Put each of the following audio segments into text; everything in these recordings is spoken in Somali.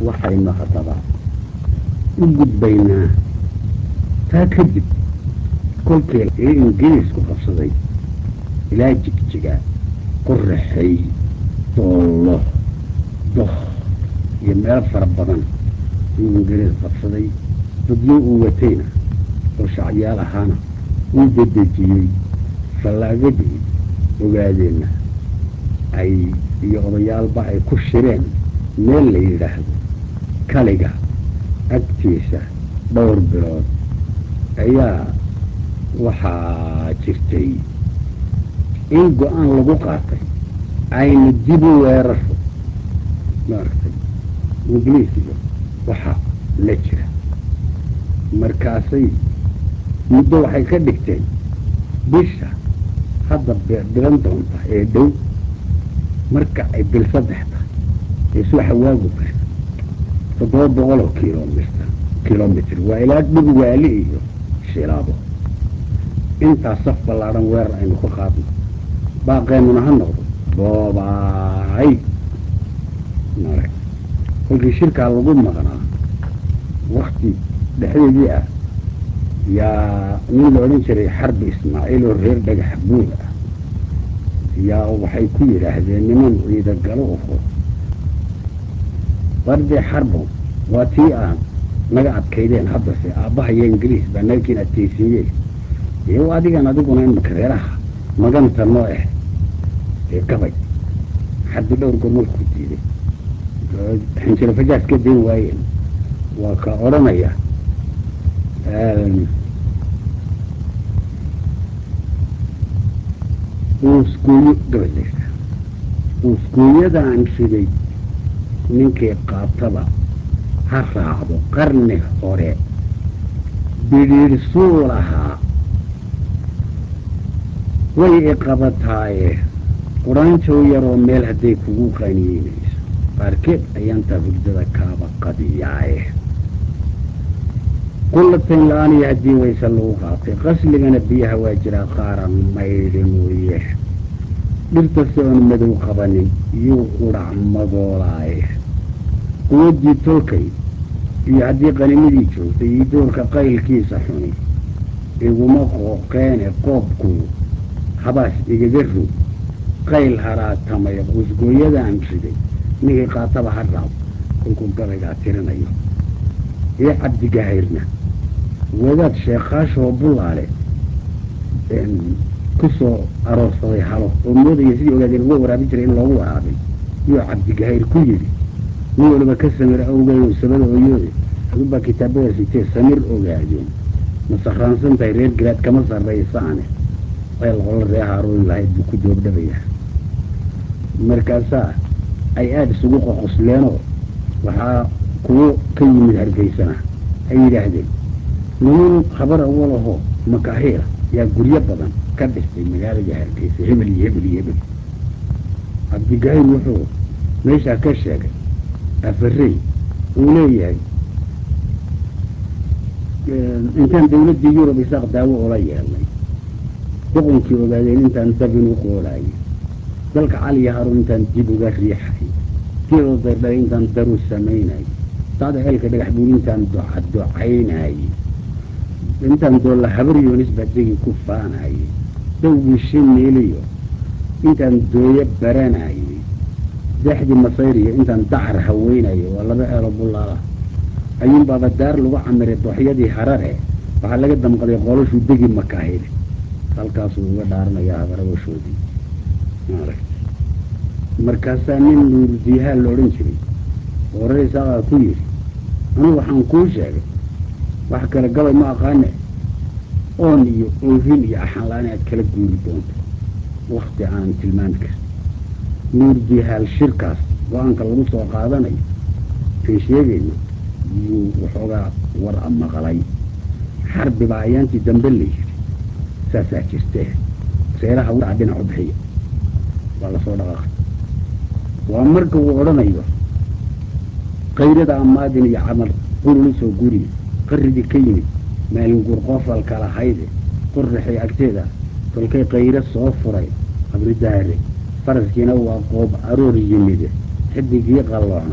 waxaynu haddaba u gudbaynaa taa kadib kolkii ee ingiriisku qabsaday ilaa jigjiga qoraxay doollo doh iyo meelo fara badan uu ingiriis qabsaday dadyo uu watayna oo shacyaal ahaana uu dedejiyey fallaagadii ogaadeenna ay iyo odayaalba ay ku shireen meel la yidhaahdo kaliga agtiisa dhowr bilood ayaa waxaa jirtay in go-aan lagu qaatay ayna dib u weeraro maaragtay ingiliis iyo waxaa la jira markaasay muddo waxay ka dhigteen bisha hadda bilan doonta ee dhow marka ay bil saddex tahay ee subaxa waagu bari toddoba boqol oo kilomiter kilomitr waa ilaa dhig waali iyo shilaabo intaas saf ballaadhan weerar aynu ka qaadno baaqeennuna ha noqdo boobaay marag kolkii shirkaa lagu maqnaa wakti dhexdeedii ah yaa nin la odhan jiray xarbi ismaaciil oo reer dhagax buul ah yaa waxay ku yidhaahdeen niman ciida galo oho bardee xarbo waa tii aan naga adkaydeen haddase aabbahayo ingiriis baa nagakiin adkaysiiyeen iyo adigan adiguna imika reeraha maganta noo ah ee gabay xarbi dhowr goor markuu diiday xinjiro fajaas ka dayn waayeen waa ka odhanaya uusgooyo gabalaysa uusgooyadaan riday ninkii qaataba ha raacdo qarni hore bidhiidhsuu lahaa way iqabataaye quraanjow yaroo meel hadday kugu qaniinayso qaarkeed ayaantaa hurdada kaaba qadiyaaye qullatayn la-aan iyo haddii wayse lagu qaatay qasligana biyaha waa jiraa qaaran maydhi mooye dhirtasi oon madow qabanin iyuu udhac madoolaaye quwaddii tolkay iyo haddii qanimadii joogtay iyo doorka qaylkiisa xuni iguma qooqeene qoobku habaas igaga rog qayl haraatamay qusgooyadaan riday ninkii qaataba ha raab kolkuu gabaygaa tirinayo iyo cabdigahayrna wadaad sheekhaashoo bulaale ku soo aroorsaday halo oo moodaya sidii ogaadeen uga waraabin jiray in loogu waraabay yuu cabdigahayr ku yidhi nin waliba ka samir awgeeyo sabada ooyoode adunbaa kitaabada sitee samir ogaadeen ma sarraansan tahay reer garaad kama sarraysaane ceel qolo ree haaroon lahayd buu ku doobdhabayaa markaasaa ay aada isugu qoqosleenoo waxaa kuwo ka yimid hargeysana ay yidhaahdeen niman habar awalahoo makaahiira yaa guryo badan ka dhistay magaalada hargeysa hebel iyo hebel iyo hebel cabdigahayr wuxuu meeshaa ka sheegay afarey uu leeyahay intaan dawladdii yurub isaaq daawo ula yeelnay boqonkii ogaadeen intaan dabin u qoolaayay dalka caliya haruun intaan dib uga riixay geedoo dardhay intaan daru samaynayay saada ceelka dhagax buul intaan docadocaynayay intaan doolla habar yoonis baa degi ku faanayay dawgii shimiiliyo intaan dooyo baranayay daxdii masayriyo intaan dacar haweynayo waa laba eelo bullaala ayuunbaaba daar lagu camiray dooxyadii harare waxaa laga damqaday qolashuu degi makaahile halkaasuu uga dhaaranayaa habarawashoodii maaragta markaasaa nin nuurdiyahaa la odhan jiray oo reer isaaqaa ku yidhi anugu waxaan kuu sheegay wax kale gabay ma aqaane oon iyo oohin iyo axanla-aan aad kala guuri doonto wakti aanan tilmaami karin nuurdiyahaal shirkaas go-aanka lagu soo qaadanayo aan sheegayno yuu waxoogaa war a maqlay xarbi baa ayaantii dambe la yidhi saasaa jirtee reeraha waaa dhinac u bixiya waa lasoo dhaqaaqay waa marka uu odhanayo kayrada amaadin iyo camal qurulu soo guriye qaridii ka yimid maalin guur qoofalka lahayde qoraxay agteeda tolkay kayro soo furay qabridaare faraskiina waa qoob aroor yimide xidigii qalloocna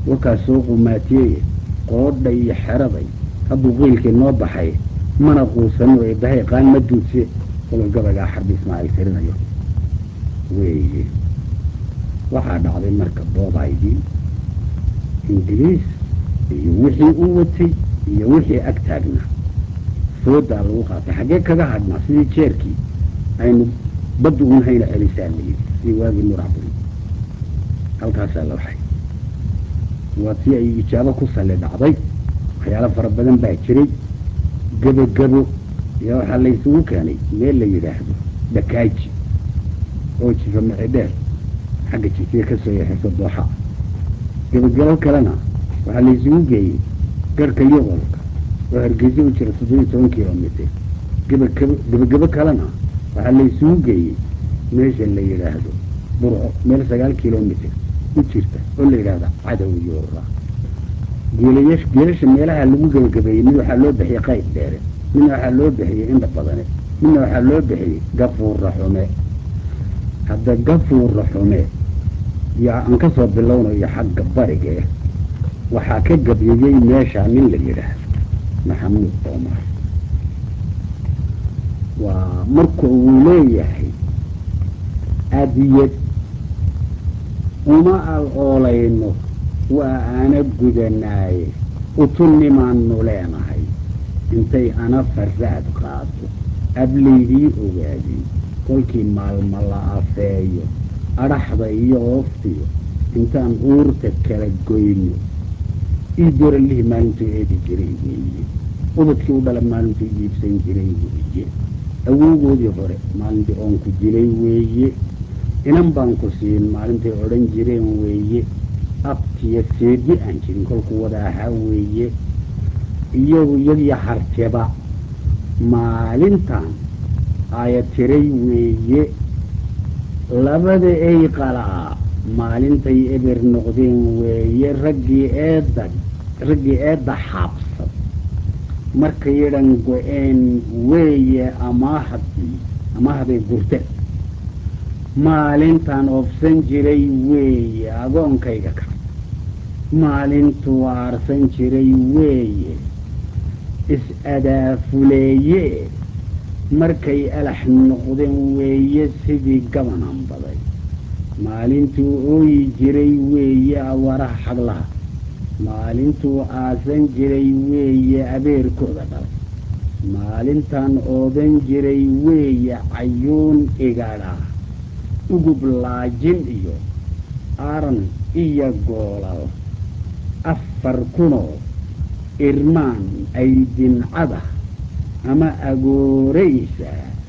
wakaa soo qumaatiyeye qoodha iyo xeraday hadduu qiilkii noo baxay mana quusano ee bahay qaan ma duudse kolol gabaygaa xarbi ismaaciil tirinayo weeye waxaa dhacday marka boobaydii ingiliis iyo wixii u watay iyo wixii ag taagnaa foodaa lagu qaatay xaggee kaga hadhnaa sidii jeerkii aynu badda un hayna celisaa layidhi sidii waagii muracburi halkaasaa la waxay waa tii ay ijaabo ku salli dhacday waxyaalo fara badan baa jiray gebogebo iyo waxaa laysugu keenay meel la yidhaahdo dhakaaji oo jifa micedheer xagga jifiye ka soo yaxayso dooxa gebogebo kalena waxaa laysugu geeyey garhka yoqolka oo hargeysa u jira toddobiyo toban kilomitr gebagebo gebogebo kalena waxaa laysugu geeyey meesha la yidhaahdo burco meel sagaal kilomitr u jirta oo la yidhaahda cadow yoora geelayash geelasha meelaha lagu gebagabeeyey mid waxaa loo bixiyey qayb dheere midna waxaa loo bixiyey indha badane midna waxaa loo bixiyey gafuura xume hadda gafuura xume yaa aan ka soo bilownayo xagga bariga eh waxaa ka gabyayey meeshaa nin la yidhaahdo maxamuud omar waa marka uu leeyahay adiyad uma al oolayno waa ana gudanaaye utunnimaannu leenahay intay ana faraad qaato ablaydii ogaadin kolkii maalma la afeeyo adhaxda iyo ooftiyo intaan uurta kala goyno ii doralihii maalintuu eedi jiray weeye ubadkii u dhala maalintuu iibsan jiray weeye awowgoodii hore maalintii oonku dilay weeye inan baan ku siin maalintay odhan jireen weeye abtiyo seedi aan jirin kolkuu wada ahaa weeye iyagu iyagii harteba maalintan aya tiray weeye labada ey qalaa maalintay eber noqdeen weeye raggii eedda raggii eedda xaabsad markay yadhan go-een weeye amaahadii amaahday gurte maalintaan oofsan jiray weeye agoonkayga ka maalintuu aarsan jiray weeye is-adaafuleeye markay alax noqdeen weeye sidii gabanan baday maalintuu ooyi jiray weeye awaraha xaglaha maalintuu aasan jiray weeye abeerkooda dhalay maalintaan oodan jiray weeye cayuun igadha ugub laajin iyo aran iyo goolal afar kunoo irmaan ay dincada ama agooraysa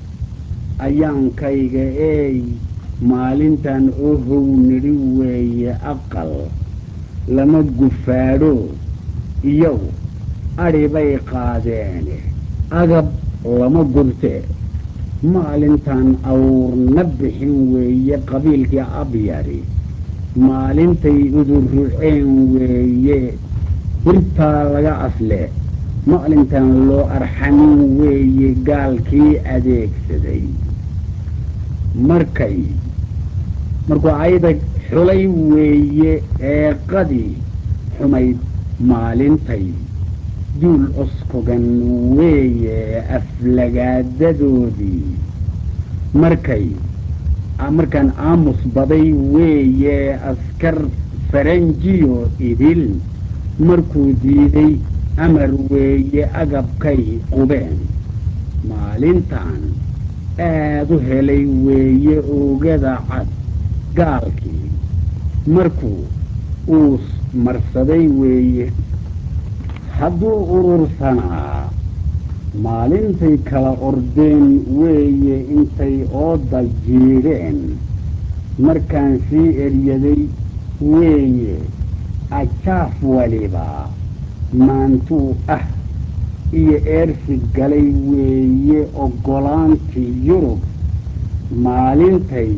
ayaankayga eey maalintan ohow nidhi weeye aqal lama gufaadho iyagu adhi bay qaadeene agab lama gurtee maalintan awrna bixin weeye qabiilkii abyari maalintay uduruceen weeye birtaa laga asle maalintan loo arxamin weeye gaalkii adeegsaday markay markuu ayda xulay weeye eeqadii xumayd maalintay duul oskogan weeye aflagaadadoodii markay markaan aamus baday weeye askar faranjiyo idil markuu diiday amar weeye agabkay qubeen maalintan aad u helay weeye oogada cad gaalkii markuu uu marsaday weeye hadduu urursanaa maalintay kala ordeen weeye intay ooda jiidheen markaan sii eryaday weeye ajaaf waliba maantuu ah iyo eersi galay weeye oggolaantii yurub maalintay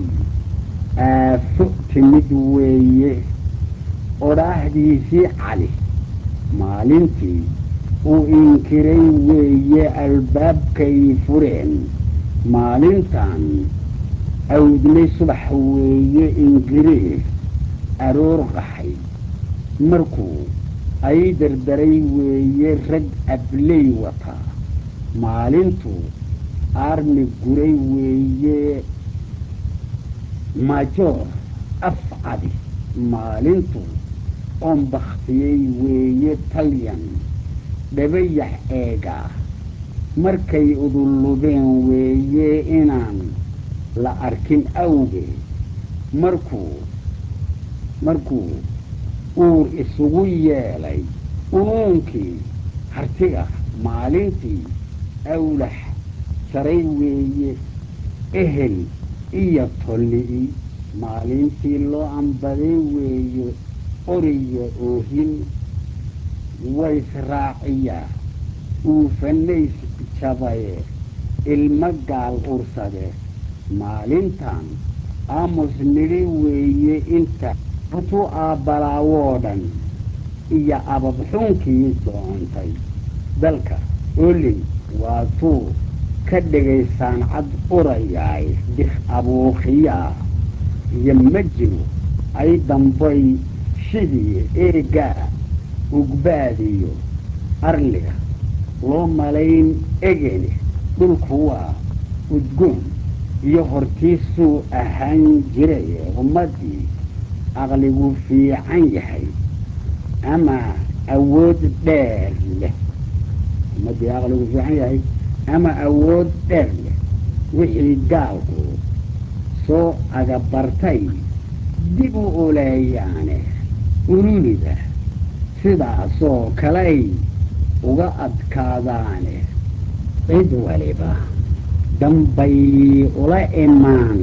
aafo timid weeye odhaahdiisii cali maalintii uu inkiray weeye albaabkay fureen maalintan awdnay subax weeye ingiriis aroor qaxay markuu ay dardaray weeye rag abley wataa maalintuu aarmi guray weeye majoor afcadi maalintuu oon bakhtiyey weeye talyan dhabayax eegaa markay udullubeen weeye inaan la arkin awgeed markuu markuu uur isugu yeelay unuunkii hartiga maalintii awlax jaray weeye ehel iyo tolli'i maalintii loo ambaday weeye oriya oohin waysraaciyaa uufanays jabaye ilmo gaal ursade maalintan aamus nidhi weeye inta butu aabbalaawoo dhan iyo ababxuunkii doontay dalka olin waatuu ka dhigaysaan cad urayaay dik abuukiyaa iyo majinu ay dambay shidii eegaa ugbaadiyo arliga loo malayn egene dhulku waa udgoon iyo hortiisuu ahaan jiray ummaddii aqligu fiican yahay ama awood dheer leh ummaddii aqligu fiican yahay ama awood dheer leh wixii gaalku soo agabartay dib u uleeyaane ururida sidaasoo kaley uga adkaadaane cid waliba dambay ula imaan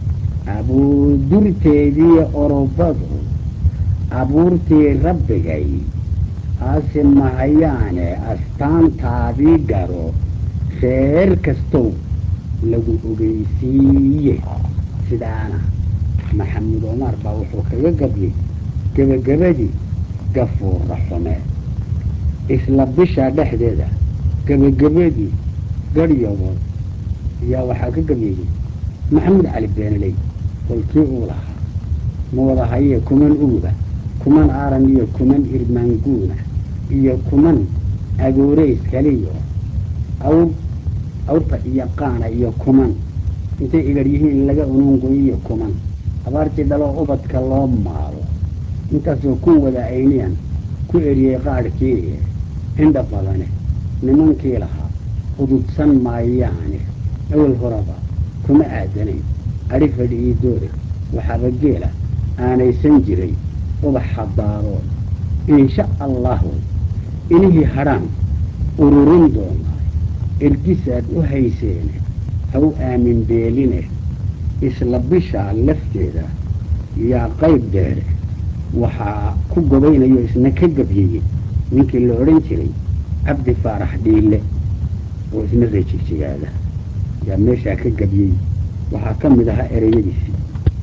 abuudurteedii orobadu abuurtii rabbigay aasi mahayaane astaantaadii garo reer kastow lagu ogeysiiye sidaana maxamed omar baa wuxuu kaga gabyey gebagabadii gafuura xume isla bisha dhexdeeda gebagabadii garhyabood ayaa waxaa ka gabyeyey maxamed cali beenaley kolkii uu lahaa ma wada hayee kuman uguba kuman aaran iyo kuman irmaanguuna iyo kuman agooreys kaliyo awr awrta iyo qaana iyo kuman intay igar yihiin laga unungo iyo kuman abaartii dhaloo ubadka loo maalo intaasoo ku wada ayniyan ku eriyey qaadhkii indha badane nimankii lahaa ududsan maayaane awal horaba kuma aadanayn adhi fadhi ii doore waxaaba geela aanaysan jiray ubax hadaarood insha allahu inihii hadhaan ururin doonaa ergisaad u hayseene haw aamin beeline isla bishaa lafteeda yaa qayb dheere waxaa ku gobaynayo isna ka gabyeyey ninkii la odhan jiray cabdi faarax dhiille oo isna reejigjigaada yaa meeshaa ka gabyey waxaa ka mid ahaa ereyadiisii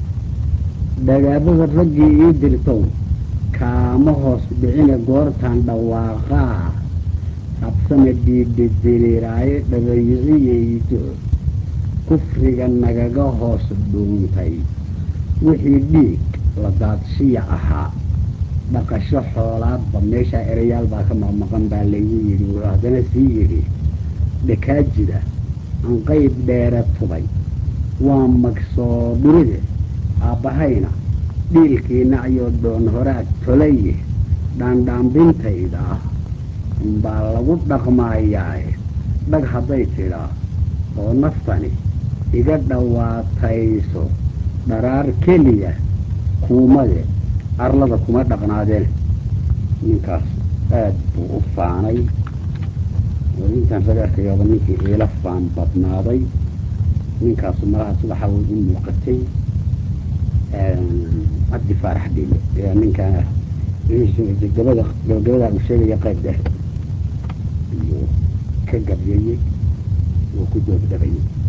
dhagaabada raggii ii dirtow kaama hoos dhicine goortaan dhawaaqaa habsana dhiidhidiriiraaye dhabayiciyeydo kufriga nagaga hoos dhuuntay wixii dhiig la daadshiya ahaa dhaqasho xoolaadba meeshaa erayaal baa ka maqmaqan baa laygu yidhi wuxuu haddana sii yidhi dhakaajida aan qayb dheere tubay waa magsoo dhuride aabbahayna dhiilkii nacyoo dhoon horaad tolaye dhaandhaambintayda umbaa lagu dhaqmaayaae dhag hadday tidhaa oo naftani iga dhawaatayso dharaar keliya kuumade arlada kuma dhaqnaadeen ninkaas aad buu u faanay oo intaan raga arkayaba ninkii iila faan badnaaday ninkaasu malaha subaxa way u muuqatay cabdi faarax dhiile ayaa ninkaa gabada gabagabadaa uu sheegaya qayb dheer iyo ka gabyayey oo ku doobdhabayay